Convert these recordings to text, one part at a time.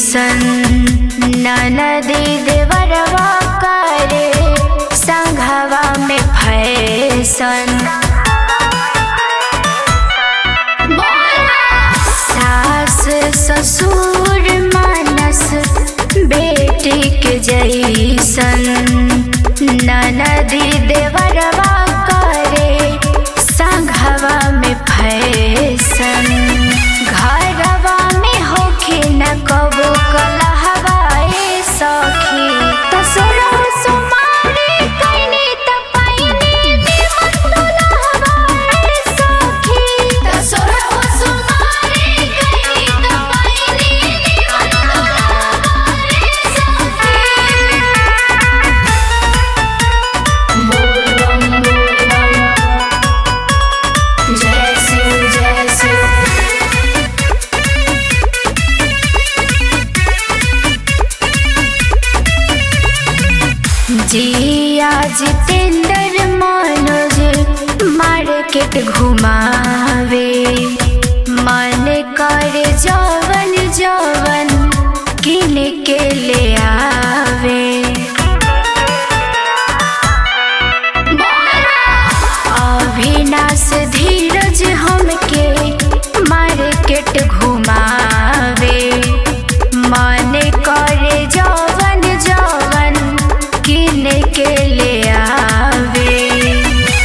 जैसन ननदी देवरवा करे संघवा में फैसन सास ससुर मानस बेटी के जैसन ननदी देवरवा करे संघवा में फैसन घरवा में होखे न कबो कलहवाए सखी तसुरा सुमारी कैनी त पाइनी निमन दुलहवाए सखी तसुरा सुमारी कैनी त पाइनी निमन दुलहवाए सखी बोल बम बोल बम जय शिव जय शिव जिया जितेंद्र मनोज मार्केट घुमावे मन करे जवन जवन किन के ले आवे अविनाश धीरज हमके मार्केट घुमावे मन करे जवन जवन किन के ले आवे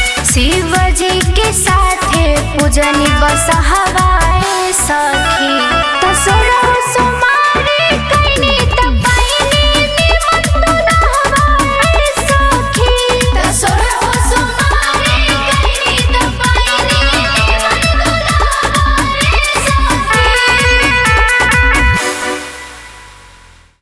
शिव जी के साथे पूजनी बस हवाए सखी